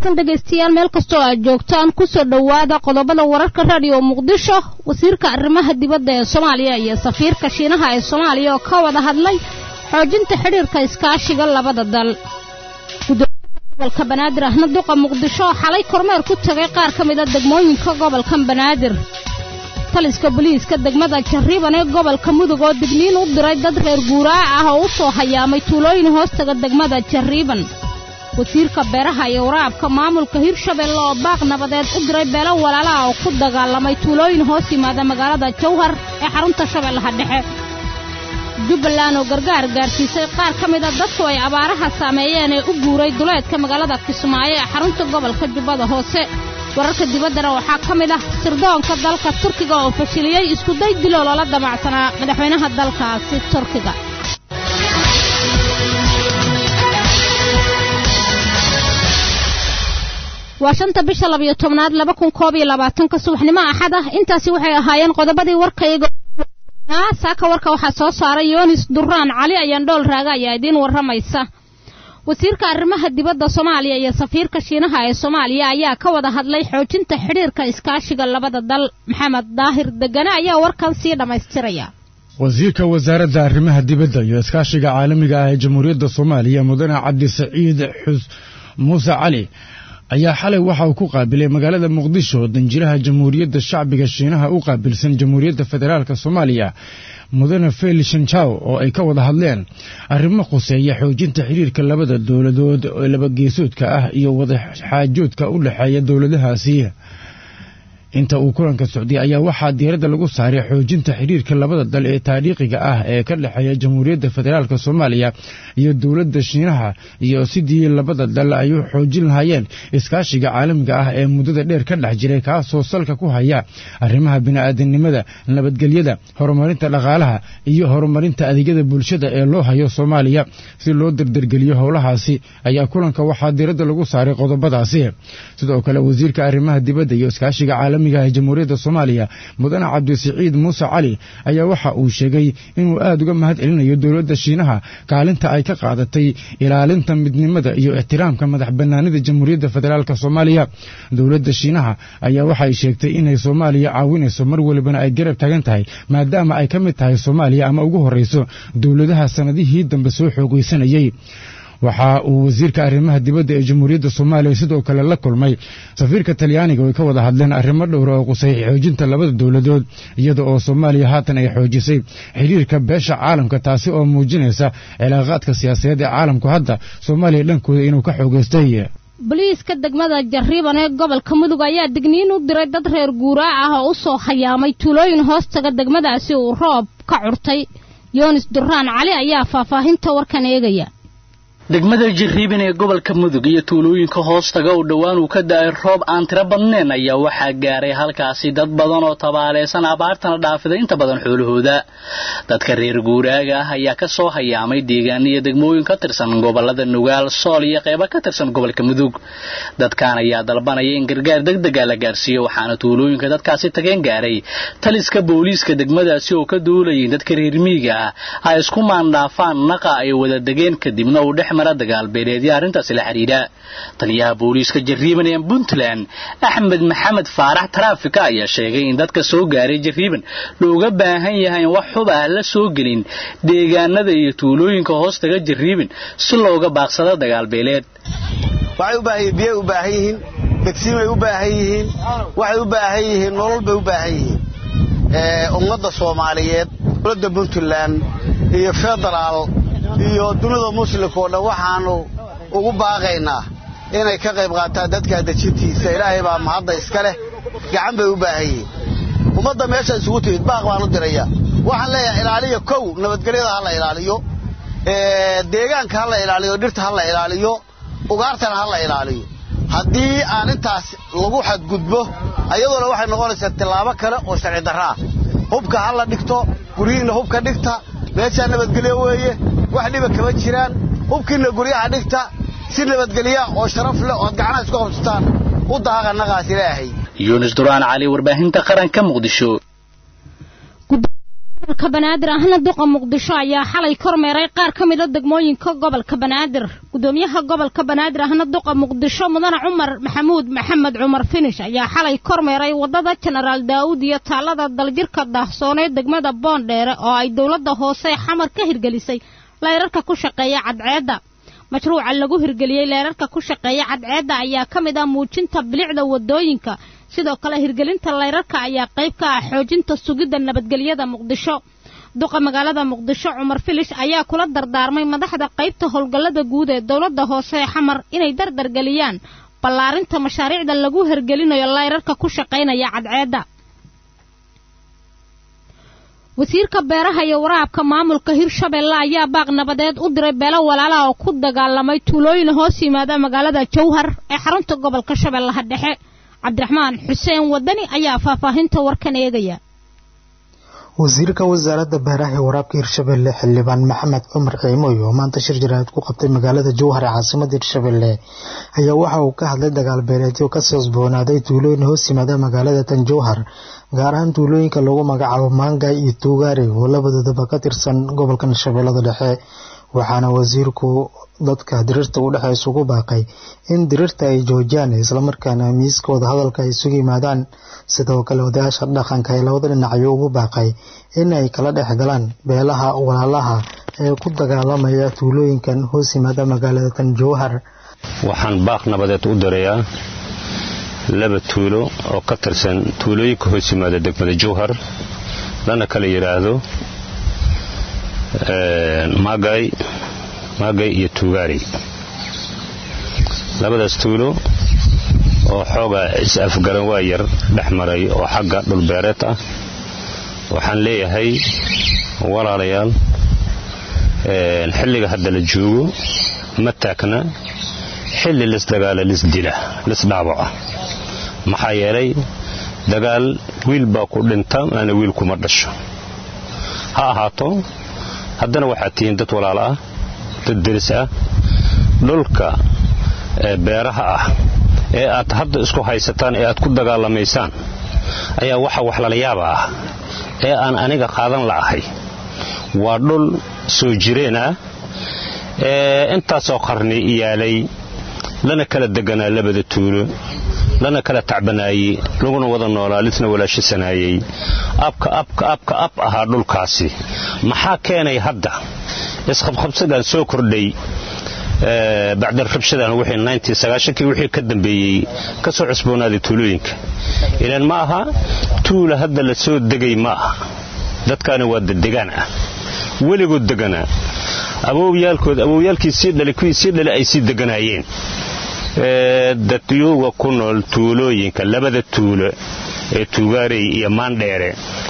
dhegaystayaal meel kastoo aad joogtaan kusoo dhowaada qodobada wararka raadiyo muqdisho wasiirka arrimaha dibadda ee soomaaliya iyo safiirka shiinaha ee soomaaliya oo ka wada hadlay xoojinta xidhiirka iskaashiga labada dal gobolka banaadir ahna duqa muqdisho oo xalay kormeer ku tagay qaar ka mida degmooyinka gobolkan banaadir taliska boliiska degmada jarriban ee gobolka mudug oo digniin u diray dad reer guuraac ah oo u soo hayaamay tuulooyin hoostaga degmada jarriban wasiirka beeraha iyo waraabka maamulka hirshabelle oo baaq nabadeed u diray beelo walaalaha oo ku dagaalamay tuulooyin hoos yimaada magaalada jawhar ee xarunta shabeellaha dhexe jubbaland oo gargaar gaarsiisay qaar ka mida dadku ay abaaraha saameeyeen ee u guuray duleedka magaalada kismaayo ee xarunta gobolka jubbada hoose wararka dibaddana waxaa ka mid ah sirdoonka dalka turkiga oo fashiliyey iskuday diloo loola damacsanaa madaxweynaha dalkaasi turkiga waa shanta bisha labayo tobnaad laba kun koob iyo labaatanka subaxnimo axad ah intaasi waxay ahaayeen qodobadii warkayga saaka warka waxaa soo saaray yoonis duraan cali ayaan dhool raaga ayaa idiin warramaysa wasiirka arrimaha dibadda soomaaliya iyo safiirka shiinaha ee soomaaliya ayaa ka wada hadlay xoojinta xidhiirka iskaashiga labada dal maxamed daahir degane ayaa warkan sii dhammaystiraya wasiirka wasaaradda arrimaha dibadda iyo iskaashiga caalamiga ah ee jamhuuriyadda soomaaliya mudane cabdi saciid xus muuse cali ayaa xalay waxa uu ku qaabilay magaalada muqdisho danjiraha jamhuuriyadda shacbiga shiinaha u qaabilsan jamhuuriyadda federaalk soomaaliya mudane fel shanjaw oo ay ka wada hadleen arrimo khuseeya xoojinta xiriirka labada dowladood ee labageesoodka ah iyo wadaxaajoodka u dhexeeya dowladahaasi inta uu kulanka socday ayaa waxaa diiradda lagu saaray xoojinta xiriirka labada dal ee taariikhiga ah ee ka dhexeeya jamhuuriyadda federaalk soomaaliya iyo dowladda shiinaha iyo sidii labada dal ay u xoojin lahaayeen iskaashiga caalamiga ah ee muddada dheer ka dhex jiray kaasoo salka ku haya arrimaha bini'aadanimada nabadgelyada horumarinta dhaqaalaha iyo horumarinta adeegyada bulshada ee loo hayo soomaaliya si loo dardargeliyo howlahaasi ayaa kulanka waxaa diiradda lagu saaray qodobadaasi sidoo kale wasiirka arrimaha dibadda iyo iskaashiga caalamiga jamhuuriyadda soomaaliya mudane cabdisiciid muuse cali ayaa waxa uu sheegay inuu aad uga mahad celinayo dowladda shiinaha kaalinta ay ka qaadatay ilaalinta midnimada iyo ixtiraamka madax bannaanida jamhuuriyadda federaalk soomaaliya dowladda shiinaha ayaa waxay sheegtay inay soomaaliya caawinayso mar walibana ay garab taagan tahay maadaama ay ka mid tahay soomaaliya ama ugu horrayso dowladaha sannadihii dambe soo xoogaysanayey waxa uu wasiirka arrimaha dibadda ee jamhuuriyadda soomaaliya sidoo kale la kulmay safiirka talyaaniga oo ay ka wada hadleen arrimo dhowra oo qusay xoojinta labada dowladood iyada oo soomaaliya haatan ay xoojisay xiriirka beesha caalamka taasi oo muujinaysa cilaaqaadka siyaasadeed ee caalamku hadda soomaaliya dhankooda inuu ka xoogaystay boliiska degmada jarriban ee gobolka mudug ayaa digniin u diray dad reer guuraac ah oo u soo hayaamay tuulooyin hoostaga degmadaasi uu roob ka curtay yoonis duraan cali ayaa faahfaahinta warkan eegaya degmada jarriiban ee gobolka mudug iyo tuulooyinka hoostaga oo dhowaan uu ka da'ay roob aan tiro badnayn ayaa waxaa gaaray halkaasi dad badan oo tabaaleysan abaartana dhaafiday inta badan xoolahooda dadka reer guuraaga ah ayaa ka soo hayaamay deegaan iyo degmooyin ka tirsan gobolada nugaal sool iyo qeybo ka tirsan gobolka mudug dadkan ayaa dalbanaya in gargaar degdega la gaarsiiyo waxaana tuulooyinka dadkaasi tageen gaaray taliska booliiska degmadaasi oo ka duulayay dadka reer miyiga ah ay isku maandhaafaan naqa ay wada degeen kadibna uu dhex mara dagaalbeeleedyo arrintaasi la xidhiidha taliyaha booliiska jarriiban ee puntland axmed maxamed faarax taraafika ayaa sheegay in dadka soo gaaray jarriiban looga baahan yahay in wax xub ah la soo gelin deegaanada iyo tuulooyinka hoostaga jarriiban si looga baaqsado dagaalbeeleed waxay u baahan yihiin biyay u baahan yihiin degsiimay u baahan yihiin waxay u baahan yihiin nolol bay u baahan yihiin ummadda soomaaliyeed dowladda puntland iyo federaal iyo dunida muslimka oo dhan waxaannu ugu baaqaynaa inay ka qayb qaataan dadka dejintiisa ilaahay baa mahadda iska leh gacan bay u baahan yihiin ummadda meesha isugu timid baaq baan u diraya waxaan leeyahay ilaaliya kow nabadgelyada ha la ilaaliyo deegaanka ha la ilaaliyo dhirta ha la ilaaliyo ugaartana ha la ilaaliyo haddii aan intaas lagu xadgudbo ayadoona waxay noqonaysaa tillaabo kale oo sharci darra ah hubka ha la dhigto guryihiinna hubka dhigta meeshaa nabadgelyo weeye wax dhiba kama jiraan hubkiinna guryaha dhigta si nabadgelya oo sharaf leh ood gacnaha isku qabsataan u daaqa naqaas ilaahay yuunus duraan cali warbaahinta qaranka muqdisho gobolka gobolka banaadir ahna duqa muqdisho ayaa xalay kormeeray qaar ka mida degmooyinka gobolka banaadir gudoomiyaha gobolka banaadir ahna duqa muqdisho mudane cumar maxamuud maxamed cumar finish ayaa xalay kormeeray wadada jenaraal daa'uud iyo taalada daljirka daahsoonee degmada boondheere oo ay dowladda hoose xamar ka hirgelisay leyrarka ku shaqeeya cadceedda mashruuca lagu hirgeliyey leerarka ku shaqeeya cadceedda ayaa ka mid ah muujinta bilicda wadooyinka sidoo kale hirgelinta leyrarka ayaa qayb ka ah xoojinta sugidda nabadgelyada muqdisho duqa magaalada muqdisho cumar filish ayaa kula dardaarmay madaxda qaybta howlgallada guud ee dowladda hoose ee xamar inay dardargeliyaan ballaarinta mashaariicda lagu hirgelinayo leyrarka ku shaqaynaya cadceedda wasiirka beeraha iyo waraabka maamulka hirshabeelle ayaa baaq nabadeed u diray beelo walaalaha oo ku dagaalamay tuulooyin hoos yimaada magaalada jowhar ee xarunta gobolka shabeellaha dhexe cabdiraxmaan xuseen wadani ayaa faahfaahinta warkan eegaya wasiirka wasaaradda beeraha ee waraabka hirshabelle xildhibaan maxamed cumar ciimoy oo maanta shir jaraad ku qabtay magaalada jowhar ee caasimada hirshabelle ayaa waxa uu ka hadlay dagaal beeleedyo kasoo sboonaaday tuulooyin hoos yimaada magaalada tan jowhar gaar ahaan tuulooyinka lagu magacaabo maangay iyo tuugaari oo labadoodaba ka tirsan gobolkan shabeellada dhexe waxaana wasiirku dadka diriirta u dhexe isugu baaqay in diriirta ay joojiyaan islamarkaana miiskooda hadalka ay isugu yimaadaan sidoo kale odayaasha dhaqanka ee labada dhinac ayuu ugu baaqay in ay kala dhex galaan beelaha walaalaha ee ku dagaalamaya tuulooyinkan hoos yimaada magaalada tan jowhar waxaan baaq nabadeed u dirayaa laba tuulo oo ka tirsan tuulooyinka hoos yimaada degmada jowhar lana kala yidhaahdo maagay maagay iyo tuugaari labadaas tuulo oo xoogaa is-afgaran waa yar dhex maray oo xagga dhulbeereed ah waxaan leeyahay walaalayaal xilliga hadda la joogo ma taagna xilli lisdagaala lisdila lisdhaabaca maxaa yeelay dagaal wiil baa ku dhinta maana wiil kuma dhasho ha ahaato haddana waxaad tihiin dad walaal ah dad deris ah dhulka beeraha ah ee aad hadda isku haysataan ee aad ku dagaalamaysaan ayaa waxa wax lala yaaba ah ee aan aniga qaadan la'ahay waa dhul soo jireen ah ee intaasoo qarni iyaalay lana kala deganaa labada tuulo lana kala tacbanaayey laguna wada noolaa lisna walaashasanaayey abka abka abka ab ahaa dhulkaasi maxaa keenay hadda isqabqabsagan soo kordhay bacdal rabshadan wixii wixii ka dambeeyey ka soo cusboonaaday tuulooyinka ilaan ma aha tuula hadda la soo degay ma aha dadkaani waa dadegaan ah weligood deganaa awowyaalkood awowyaalkii sii dhalay kuwii sii dhalay ay sii deganaayeen dadyuga ku nool tuulooyinka labada tuulo ee tuugaarey iyo maandheere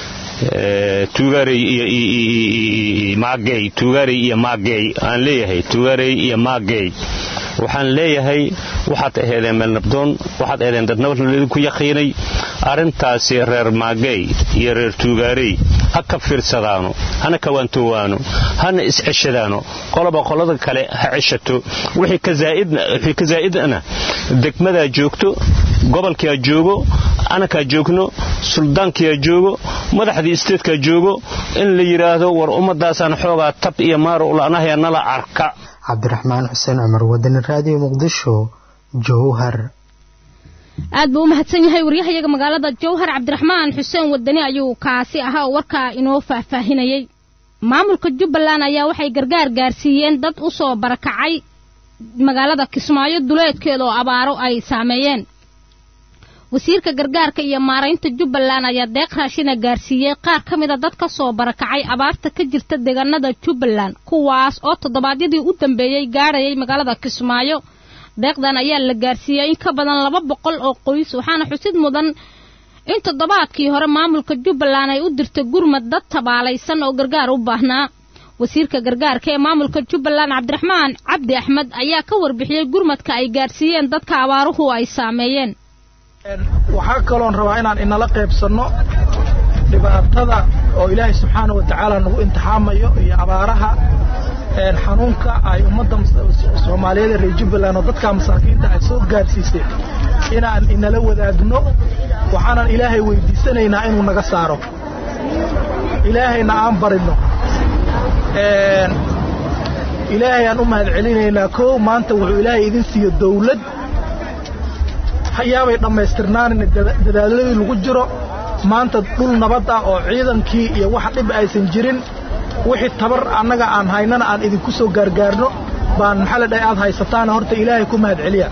tuugaarey iyo maagey aan leeyahay tuugaarey iyo maagey waxaan leeyahay waxaad aheedeen meel nabdoon waxaad aheedeen dad nabad laydinku yaqiinay arrintaasi reer maagey iyo reer tuugaarey ha ka fiirsadaano hana kawaantoowaano hana isceshadaano qoloba qolada kale ha ceshato wixii ka zaa'idna degmadaa joogto gobolkaa joogo anakaa joogno suldaankiyaa joogo madaxdii isteedkaa joogo in la yidhaahdo war ummadaasaan xoogaa tab iyo maaro ula'nahaya nala arka cabdiraxmaan xuseen cumar wadani raadiyo muqdisho jowhar aad buu u mahadsan yahay waryahayaga magaalada jowhar cabdiraxmaan xuseen wadani ayuu kaasi ahaa oo warkaa inoo faahfaahinayey maamulka jubbaland ayaa waxay gargaar gaarsiiyeen dad u soo barakacay magaalada kismaayo duleedkeeda oo abaaro ay saameeyeen wasiirka gargaarka iyo maaraynta jubbaland ayaa deeq raashina gaarsiiyey qaar ka mida dad ka soo barakacay abaarta ka jirta deegaanada jubbaland kuwaas oo toddobaadyadii u dambeeyey gaadhayay magaalada kismaayo deeqdan ayaa la gaarsiiyey in ka badan laba boqol oo qoys waxaana xusid mudan in toddobaadkii hore maamulka jubbaland ay u dirtay gurmad dad tabaalaysan oo gargaar u baahnaa wasiirka gargaarka ee maamulka jubbaland cabdiraxmaan cabdi axmed ayaa ka warbixiyey gurmadka ay gaarsiiyeen dadka abaaruhu ay saameeyeen waxaa kaloon rabaa inaan inala qaybsanno dhibaatada oo ilaahay subxaana wa tacaala nagu imtixaamayo iyo abaaraha xanuunka ay ummadda soomaaliyeed ee reer jubbaland oo dadka masaakiinta ay soo gaarsiisay inaan inala wadaagno waxaanan ilaahay weydiisanaynaa inuu naga saaro ilaahayna aan barino ilaahay aan u mahad celinaynaa kow maanta wuxuu ilaahay idin siiyo dawlad hayaabay dhammaystirnaanina dadaaladii lagu jiro maanta dhul nabad ah oo ciidankii iyo wax dhib aysan jirin wixii tabar annaga aan haynana aan idinku soo gaargaarno baan maxaa la dhahay aad haysataana horta ilaahay ku mahad celiya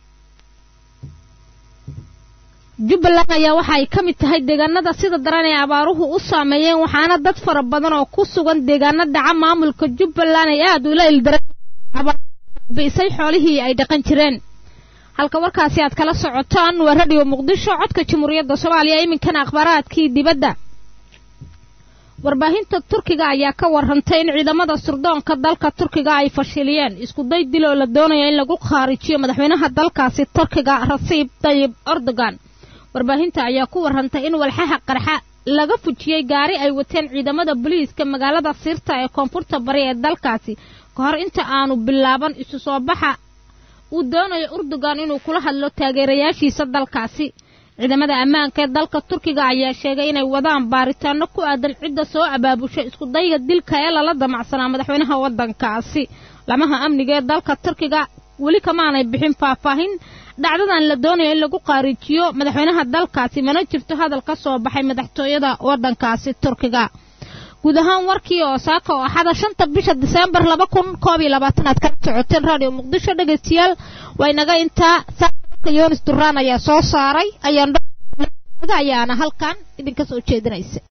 jubbaland ayaa waxa ay ka mid tahay deegaanada sida daran ee abaaruhu u saameeyeen waxaana dad fara badan oo ku sugan deegaano dhaca maamulka jubbaland ay aad ula ildarabisay xoolihii ay dhaqan jireen halka warkaasi aad kala socotaan waa radio muqdisho codka jamhuuriyadda soomaaliya iminkana akhbaaraadkii dibadda warbaahinta turkiga ayaa ka warrantay in ciidamada surdoonka dalka turkiga ay fashiliyeen iskuday dil oo la doonaya in lagu khaarijiyo madaxweynaha dalkaasi turkiga rasiib tayib erdogan warbaahinta ayaa ku warrantay in walxaha qarxa laga fujiyey gaari ay wateen ciidamada booliiska magaalada sirta ee koonfurta bari ee dalkaasi ka hor inta aanu bilaaban isu soo baxa uu doonayo erdogan inuu kula hadlo taageerayaashiisa dalkaasi ciidamada ammaanka ee dalka turkiga ayaa sheegay inay wadaan baaritaano ku aadan cidda soo abaabushay iskudayga dilka ee lala damacsanaa madaxweynaha waddankaasi lamaha amniga ee dalka turkiga weli kamaanay bixin faahfaahin dhacdadan la doonayo in lagu qaarijiyo madaxweynaha dalkaasi mana jirto hadal ka soo baxay madaxtooyada waddankaasi turkiga guud ahaan warkii oo saaka oo axada shanta bisha diseembar laba kun koob iyo labaatanaad kala socoteen radio muqdisho dhegaystayaal waa inaga intaa saaka yonis duraan ayaa soo saaray ayaan ayaana halkan idinka soo jeedinaysa